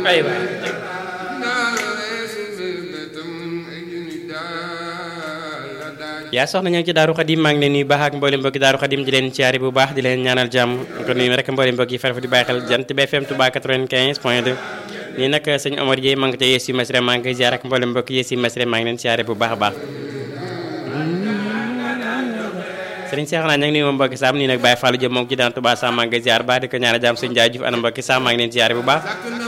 ay waay yaa soxna ñoo ngi ci daaru xadim maa ngi leen nuyu baax ak mboolem mbokki daaru xadim di leen ciyaari bu baax di leen ñaanal jàmm ko nuyu rek mboolem mbokk yi farfa di bàyyi xel jant BFM Touba 95 point 2 nii nag sëñ Omar Dieye maa ngi ca Yessi Masre maa ngi koy ziar ak mboolem mbokk Yessi Masre maa ngi leen ciyaari bu baax a baax sëriñ Cheikh naa ña ngi nuyu moom mbokki saam nii nag Baye Fallou Diop moo ngi ci daan Touba Sam maa ngi koy ziar baax di ko ñaanal jàmm sëñ Ndiaye Diouf ana mbokki saam maa ngi leen ziar bu baax